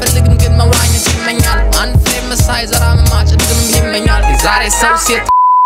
አይፈልግም ግን መዋኘት ይመኛል አንድ ፍሬ መሳይ ዘራ መማጨድ ግን ይመኛል የዛሬ ሰው ሴት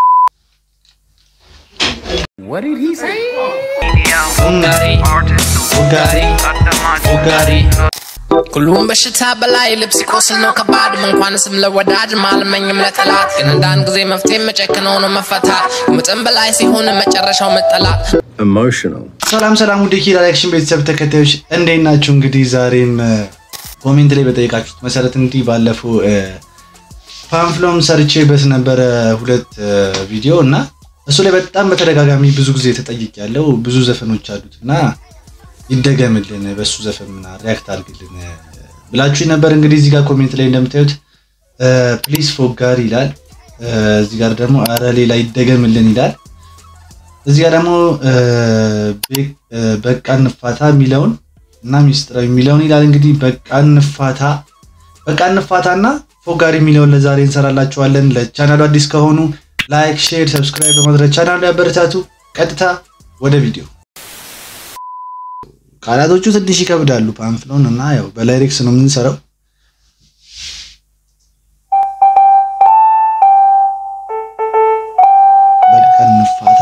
What did he say? ፉጋሪ ፉጋሪ ፉጋሪ ሁሉም በሽታ በላይ ልብስ ይቆስል ነው ከባድ እንኳንስም ለወዳጅ ማልመኝም ለጠላት ግን አንዳንድ ጊዜ መፍትሄ መጨክነው ነው መፈታት ከመጠን በላይ ሲሆን መጨረሻው መጠላት Emotional. ሰላም ሰላም ውድ ኪራ አክሽን ቤተሰብ ተከታዮች እንዴት ናችሁ? እንግዲህ ዛሬም እ፣ ኮሜንት ላይ በጠየቃችሁት መሰረት እንግዲህ ባለፈው እ፣ ፓምፍሎም ሰርቼበት ነበረ ሁለት እ፣ ቪዲዮ እና እሱ ላይ በጣም በተደጋጋሚ ብዙ ጊዜ ተጠይቅ ያለው ብዙ ዘፈኖች አሉት እና ይደገምልን በሱ ዘፈን ምና ሪያክት አድርግልን እ፣ ብላችሁ ነበር። እንግዲህ እዚህ ጋር ኮሜንት ላይ እንደምታዩት ፕሊስ ፎጋሪ ይላል። እ፣ እዚህ ጋር ደግሞ አረ ሌላ ይደገምልን ይላል። እዚህ ጋር ደግሞ እ፣ ቤ- እ፣ በቃ እንፋታ የሚለውን እና ሚስጥራዊ የሚለውን ይላል። እንግዲህ በቃ እንፋታ በቃ እንፋታ እና ፎጋሪ የሚለውን ለዛሬ እንሰራላችኋለን። ለቻናሉ አዲስ ከሆኑ ላይክ፣ ሼር፣ ሰብስክራይብ በማድረግ ቻናሉ ያበረታቱ። ቀጥታ ወደ ቪዲዮ። ቃላቶቹ ትንሽ ይከብዳሉ ፓምፍሎን እና ያው በላይሬክስ ነው የምንሰራው። በቃ እንፋታ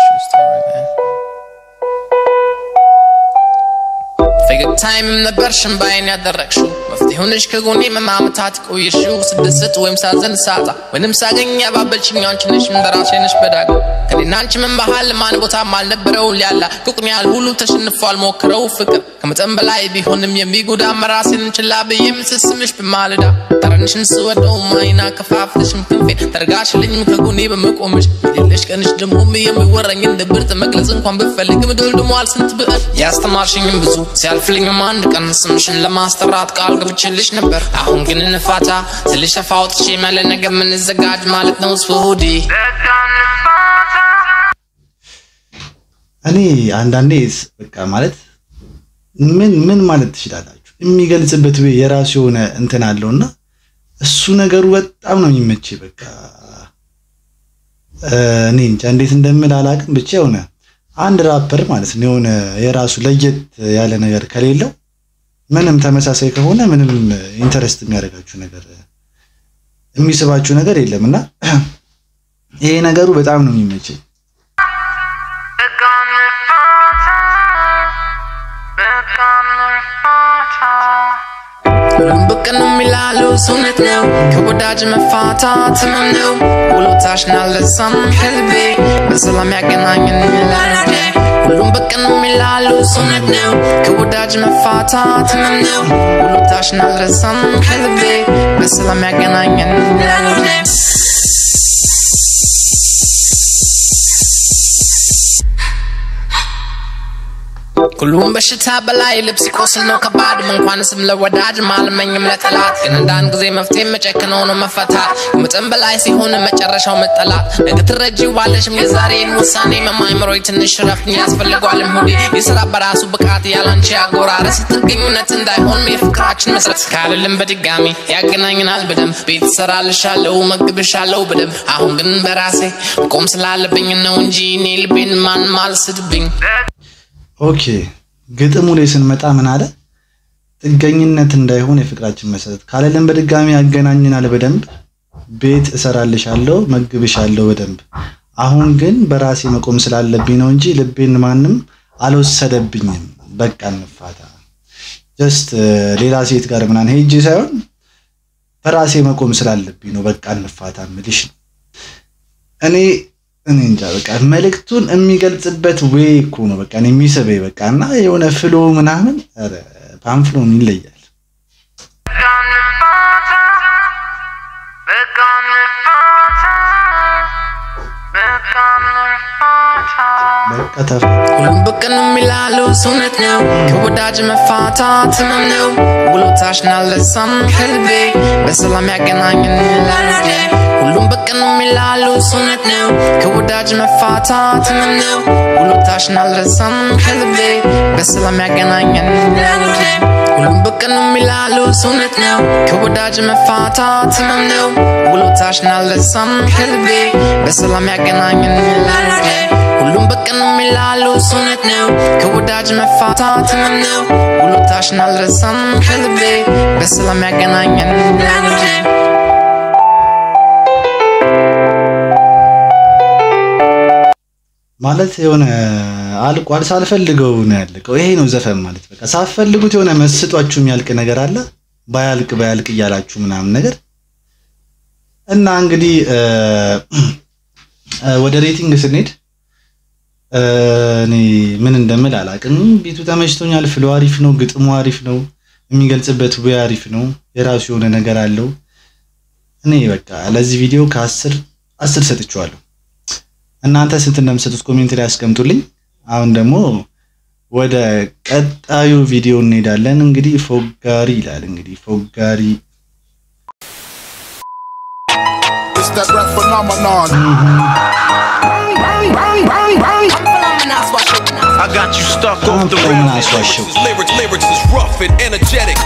ፈገግታይም ነበር ሽንባይን ያደረግሽው መፍትሄ ሆነሽ ከጎኔ መማመታት ቆየሽው ስደሰት ወይም ሳዘን ሳጣ ወይንም ሳገኝ ያባበልሽኝ አንቺ ነሽ በራሴ ነሽ በዳግ ከኔና አንቺ ምን ባህል ማን ቦታም አልነበረው ሊያላ ቁቅን ያህል ሁሉ ተሸንፏል ሞክረው ፍቅር ከመጠን በላይ ቢሆንም የሚጎዳ መራሴን ችላ ብዬ ምስስምሽ በማለዳ ጠረንሽን ስወደው ማይና ከፋፍልሽም ክንፌን ተርጋሽልኝም ከጎኔ በመቆምሽ የሌለሽ ቀንሽ ደግሞ የሚወረኝን ድብርት መግለጽ እንኳን ብፈልግም ደልድሟል ስንት ብዕር ያስተማርሽኝም ብዙ ሲያልፍልኝም አንድ ቀን ስምሽን ለማስጠራት ቃል ገብቼልሽ ነበር አሁን ግን እንፋታ ስልሽ አፍ አውጥቼ መለ ነገ የምንዘጋጅ ማለት ነው ስሁዲ እኔ አንዳንዴ ስ- በቃ ማለት ምን ምን ማለት ትችላላችሁ የሚገልጽበት ወይ የራሱ የሆነ እንትን አለው እና እሱ ነገሩ በጣም ነው የሚመቼ በቃ እ፣ እኔ እንጃ እንዴት እንደምል አላውቅም ብቻ የሆነ አንድ ራፐር ማለት ነው የሆነ የራሱ ለየት ያለ ነገር ከሌለው ምንም ተመሳሳይ ከሆነ ምንም ኢንተረስት የሚያደርጋችሁ ነገር የሚስባችሁ ነገር የለም እና ይሄ ነገሩ በጣም ነው የሚመቸኝ ሁሉም ብቅ ነው የሚላሉ እውነት ነው ከወዳጅ መፋታት ህመም ነው ውሎታሽን አልረሳም ከልቤ በሰላም ያገናኘን ይላል ሁሉም ብቅ ነው የሚላሉ እውነት ነው ከወዳጅ መፋታት ህመም ነው ውሎታሽን አልረሳም ከልቤ በሰላም ያገናኘን ይላል ሁሉም በሽታ በላይ ልብስ ይቆስል ነው ከባድ እንኳንስም ለወዳጅ ማልመኝም ለጠላት ግን አንዳንድ ጊዜ መፍትሄ መጨክነው ነው መፈታት ከመጠን በላይ ሲሆን መጨረሻው መጠላት ነገ ትረጂው ባለሽም የዛሬን ውሳኔ መማይምሮይ ትንሽ ረፍት ያስፈልጓልም ሁሌ የስራ በራሱ ብቃት ያላንቺ አጎራረስ ጥገኝነት እንዳይሆን የፍቅራችን መሰረት ካልልም በድጋሚ ያገናኝናል በደንብ ቤት ሰራልሻለው መግብሻለው በደንብ አሁን ግን በራሴ ቆም ስላለብኝ ነው እንጂ እኔ ልቤን ማን ማልስድብኝ ኦኬ ግጥሙ ላይ ስንመጣ ምን አለ? ጥገኝነት እንዳይሆን የፍቅራችን መሰረት ካለልን በድጋሚ ያገናኝናል በደንብ ቤት እሰራልሻለሁ መግብሻለሁ በደንብ አሁን ግን በራሴ መቆም ስላለብኝ ነው እንጂ ልቤን ማንም አልወሰደብኝም። በቃ እንፋታ። ጀስት ሌላ ሴት ጋር ምናምን ሄጄ ሳይሆን በራሴ መቆም ስላለብኝ ነው በቃ እንፋታ ምልሽ ነው። እኔ እኔ እንጃ በቃ መልእክቱን የሚገልጽበት ዌይ እኮ ነው በቃ እኔ የሚስበኝ በቃ እና የሆነ ፍሎ ምናምን ኧረ ፓምፍሎን ይለያል። በቃ ተፋ ሁሉም ብቅ ነው የሚላሉ እውነት ነው ከወዳጅ መፋታት ህመም ነው ውሎታሽን አልረሳም ከልቤ በሰላም ያገናኘን ይላል ሁሉም ብቅ ነው የሚላሉ እውነት ነው ከወዳጅ መፋታት ህመም ነው ውሎታሽን አልረሳም ከልቤ በሰላም ያገናኘን ይላል ሁሉም ብቅ ነው የሚላሉ እውነት ነው ከወዳጅ መፋታት ህመም ነው ውሎታሽን አልረሳም ከልቤ በሰላም ያገናኘን ይላል ሁሉም በቀን የሚላሉ እውነት ነው ከወዳጅ መፋታት ህመም ነው ውሎ ውለታሽን አልረሳም ከልቤ በሰላም ያገናኘን እንጂ ማለት የሆነ አልቋል። ሳልፈልገው ነው ያለቀው። ይሄ ነው ዘፈን ማለት በቃ ሳትፈልጉት የሆነ መስጧችሁ የሚያልቅ ነገር አለ። ባያልቅ ባያልቅ እያላችሁ ምናምን ነገር እና እንግዲህ እ እ ወደ ሬቲንግ ስንሄድ እ እኔ ምን እንደምል አላውቅም። ቤቱ ተመችቶኛል። ፍሎ አሪፍ ነው፣ ግጥሙ አሪፍ ነው፣ የሚገልጽበት ወይ አሪፍ ነው፣ የራሱ የሆነ ነገር አለው። እኔ በቃ ለዚህ ቪዲዮ ከአስር አስር ሰጥቼዋለሁ። እናንተ ስንት እንደምሰጡት ኮሜንት ላይ ያስቀምጡልኝ። አሁን ደግሞ ወደ ቀጣዩ ቪዲዮ እንሄዳለን። እንግዲህ ፎጋሪ ይላል። እንግዲህ ፎጋሪ It's that rap phenomenon. I got you stuck Come off the on, rail. man, I swear shoot. Lyrics, lyrics is rough and energetic.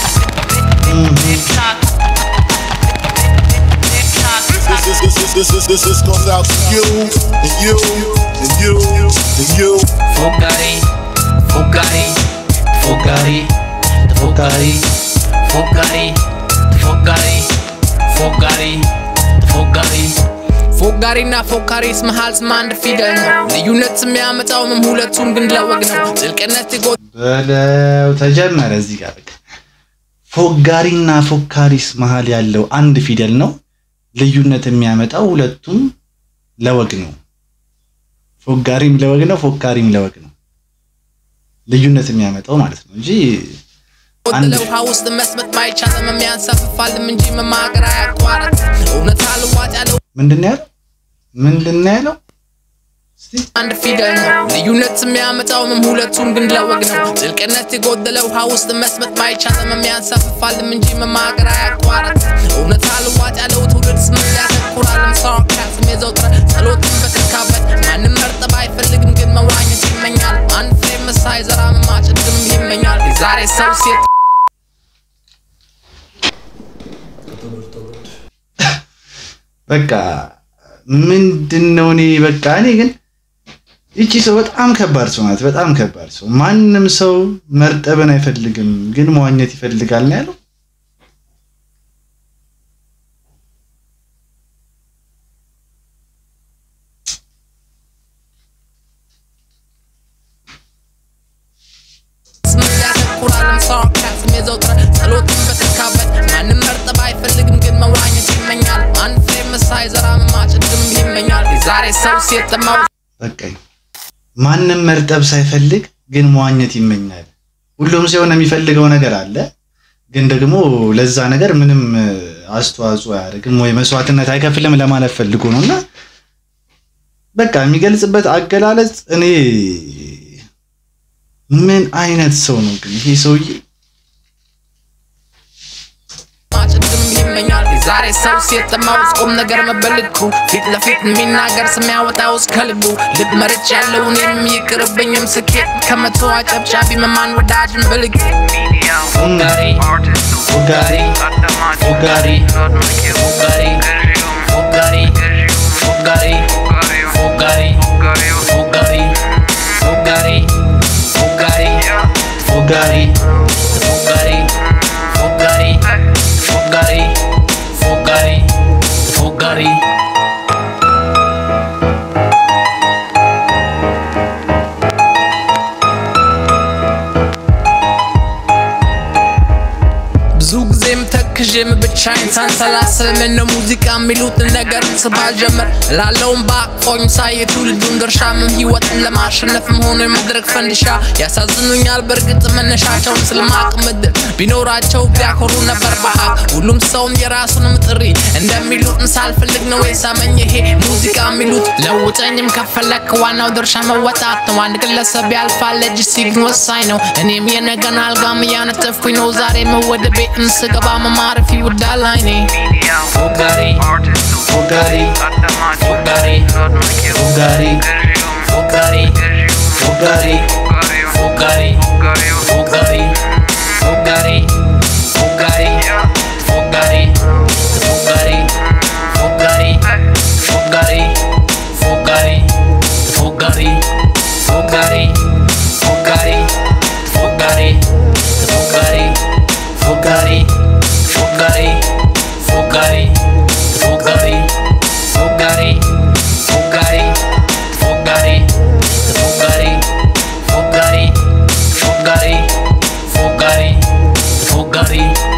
This is this is this is this is goes out to you and you and you and you. ፎጋሪ ፎጋሪ ፎጋሪ ፎጋሪ ፎጋሪ ፎጋሪ ፎጋሪ ፎጋሪ ፎጋሪና ፎካሪስ መሃል ስም አንድ ፊደል ነው። ልዩነት የሚያመጣው ምም ሁለቱም ግን ለወግ ነው። ጥልቅነት የጎ በለው ተጀመረ። እዚህ ጋር በቃ ፎጋሪና ፎካሪስ መሃል ያለው አንድ ፊደል ነው። ልዩነት የሚያመጣው ሁለቱም ለወግ ነው። ፎጋሪም ለወግ ነው፣ ፎካሪም ለወግ ነው። ልዩነት የሚያመጣው ማለት ነው እንጂ አንድ ለውሃ ውስጥ መስመጥ ማይቻልም የሚያንሳፍፋልም እንጂ መማገር አያቋርጥ እውነት አልዋጥ ያለው ምንድን ነው ያለው? ምንድን ነው ያለው? እስቲ አንድ ፊደል ነው። ልዩነት የሚያመጣው ምም ሁለቱም ግን ለወግ ነው። ጥልቅነት የጎደለ ውሃ ውስጥ መስመጥ ማይቻልም የሚያንሳፍፋልም እንጂ መማገር አያቋርጥ እውነት አልዋጥ ያለው ትውልድ ስም ያተኩራልም ሳርካስም የዘውትረ ጸሎትን በተካበት ማንም መርጠብ አይፈልግም ግን መዋኘት ይመኛል። አንድ ፍሬ መሳይ ዘራ ማጭድም ይመኛል። የዛሬ ሰው ሴት በቃ ምንድን ነው እኔ በቃ እኔ ግን ይቺ ሰው በጣም ከባድ ሰው ናት። በጣም ከባድ ሰው። ማንም ሰው መርጠብን አይፈልግም ግን መዋኘት ይፈልጋል ነው ያለው። ስም ያተኩራልም ሳርካስም የዘውትረ ጸሎትን በተካበት ማንም መርጠብ አይፈልግም ግን መዋኘት ይመኛል። አንድ ፍሬ መሳይ ዘራ ማጭድም ይመኛል። የዛሬ ሰው ሴት ጥማው በቃኝ። ማንም መርጠብ ሳይፈልግ ግን መዋኘት ይመኛል። ሁሉም ሰው የሆነ የሚፈልገው ነገር አለ፣ ግን ደግሞ ለዛ ነገር ምንም እ, አስተዋጽኦ አያደርግም ወይ መስዋዕትነት አይከፍልም ለማለት ፈልጎ ነው እና በቃ የሚገልጽበት አገላለጽ እኔ ምን አይነት ሰው ነው ግን ይሄ ሰውዬ? ማጭድም ይመኛል። የዛሬ ሰው ሴት ጥማው ቁም ነገር መበልኩ ፊት ለፊት የሚናገር ስም ያወጣው እስከ ልቡ ልብ መርጭ ያለው እኔም ይቅርብኝም ስኬት ከመቶ አጨብጫቢ መማን ወዳጅን ብልግ ፎጋሪ ፎጋሪ ፎጋሪ ፎጋሪ ፎጋሪ ፎጋሪ ፎጋሪ ፎጋሪ ፎጋሪ ፎጋሪ ፎጋሪ ፎጋሪ ፎጋሪ ፎጋሪ ፎጋሪ ፎጋሪ ብዙ ጊዜም ተክዤም ብቻዬን ሳንሰላስል ምነው ሙዚቃ የሚሉትን ነገር ስባል ጀመር ላለውም በአቅፎኝ ሳይ የትውልዱን ድርሻ ምን ህይወትን ለማሸነፍም ሆነ የመድረክ ፈንዲሻ ያሳዝኑኛል። በእርግጥ መነሻቸውን ስለማቅ ምድር ቢኖራቸው ቢያኮሩ ነበር በሀቅ ሁሉም ሰውም የራሱንም ጥሪ እንደሚሉትን ሳልፈልግ ነው የሳመኝ ይሄ ሙዚቃ የሚሉት ለውጠኝም ከፈለክ ዋናው ድርሻ መወጣት ነው። አንድ ግለሰብ ያልፋል ለእጅ ሲግን ወሳኝ ነው። እኔም የነገን አልጋም እያነጠፍኩኝ ነው ዛሬ ወደ ቤትም ስገባ መማረፍ ይውዳል አይኔ ፎጋሪ ፎጋሪ ፎጋሪ ፎጋሪ ፎጋሪ ፎጋሪ ፎጋሪ ፎጋሪ ፎጋሪ ፎጋሪ ፎጋሪ ፎጋሪ ፎጋሪ ፎጋሪ ፎጋሪ ፎጋሪ ፎጋሪ ፎጋሪ ፎጋሪ ፎጋሪ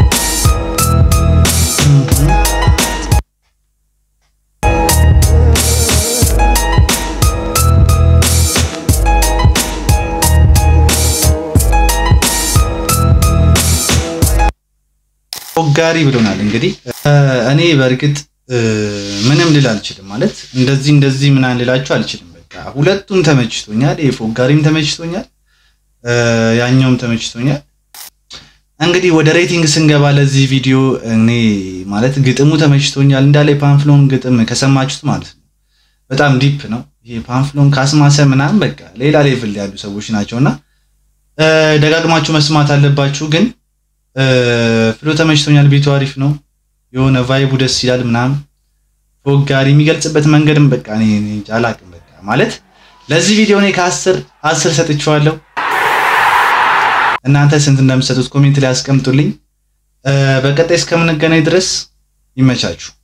ፎጋሪ ብሎናል። እንግዲህ እ፣ እኔ በእርግጥ እ፣ ምንም ልል አልችልም። ማለት እንደዚህ እንደዚህ ምናምን ልላችሁ አልችልም። በቃ ሁለቱም ተመችቶኛል። ይሄ ፎጋሪም ተመችቶኛል፣ እ፣ ያኛውም ተመችቶኛል። እንግዲህ ወደ ሬቲንግ ስንገባ ለዚህ ቪዲዮ እኔ ማለት ግጥሙ ተመችቶኛል። እንዳለ የፓንፍሎን ግጥም ከሰማችሁት ማለት ነው በጣም ዲፕ ነው። ይሄ ፓንፍሎን ካስማሰ ምናምን በቃ ሌላ ሌቭል ያሉ ሰዎች ናቸውና እ፣ ደጋግማችሁ መስማት አለባችሁ ግን ፍሎ ተመችቶኛል። ቤቱ አሪፍ ነው። የሆነ ቫይቡ ደስ ይላል ምናምን ፎጋሪ የሚገልጽበት መንገድም በቃ እኔ እኔ እንጃ አላቅም። በቃ ማለት ለዚህ ቪዲዮ እኔ ከአስር አስር ሰጥቼዋለሁ። እናንተ ስንት እንደምትሰጡት ኮሜንት ላይ አስቀምጡልኝ። እ፣ በቀጣይ እስከምንገናኝ ድረስ ይመቻችሁ።